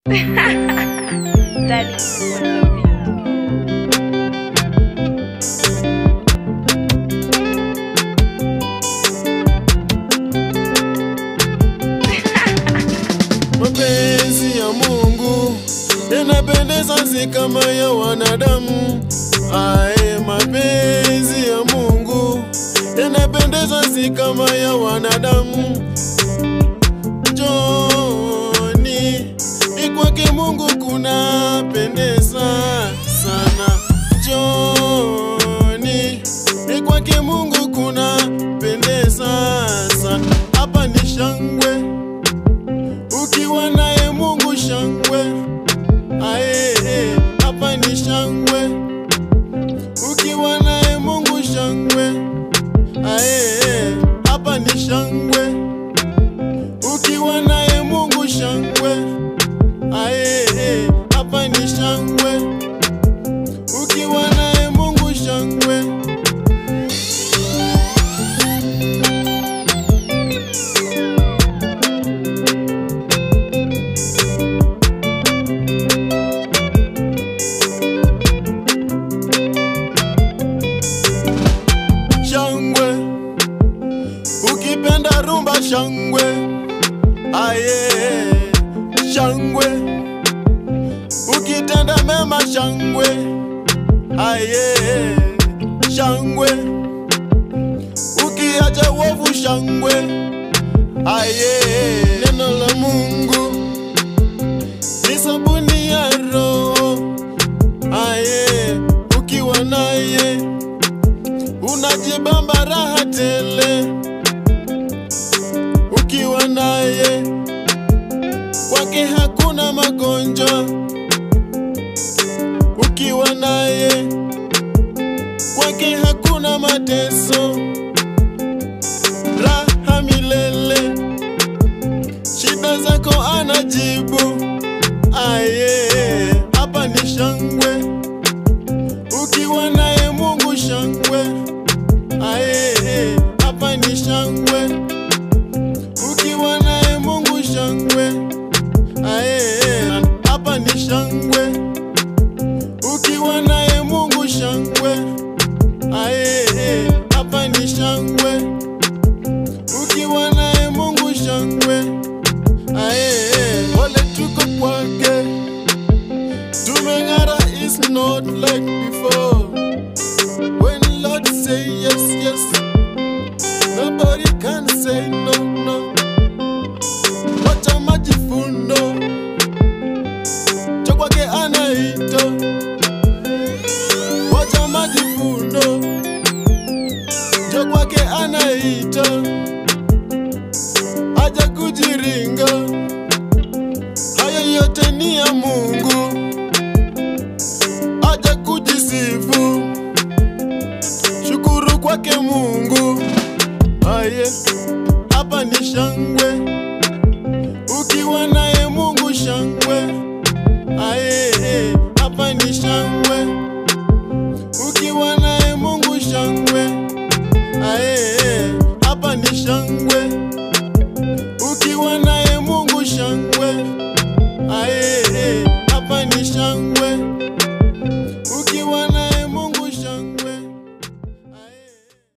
Daddy, what's up, baby? Mapenzi ya Mungu yanapendeza si kama ya wanadamu. Ae, mapenzi ya Mungu yanapendeza si kama ya wanadamu. Joni, ni kwake Mungu kunapendeza sana. Joni, ni kwake Mungu kunapendeza sana. Hapa ni shangwe ukiwa naye Mungu shangwe, ae, hapa ni shangwe. Ukiwa naye Mungu shangwe, ae, hapa ni shangwe. Ukiwa naye Mungu shangwe, ae, hapa ni shangwe. Ukiwa naye Mungu shangwe. shangwe ukipenda rumba shangwe aye shangwe ukitenda mema shangwe aye shangwe ukiacha uovu shangwe aye neno la Mungu ni sabuni ya roho aye ukiwa naye unajibamba raha tele ukiwa naye kwake hakuna magonjwa ukiwa naye kwake hakuna mateso raha milele shida zako anajibu aye hapa ni shangwe ukiwa naye mungu shangwe Ae, hapa ni shangwe. Ukiwa naye Mungu shangwe. Ae, hapa ni shangwe. Ukiwa naye Mungu shangwe. Ae, hapa ni shangwe. Ukiwa naye Mungu shangwe. Ae, wale tuko kwake. Tumeng'ara is not like before. When Lord say yes, yes, nobody can say no, no. Wacha majifundo, cha kwake anaito. Wacha majifundo, cha kwake anaito. Aja kujiringa, hayo yote ni ya Mungu. Aja kujisifu shukuru kwake Mungu. Aye, hapa ni shangwe,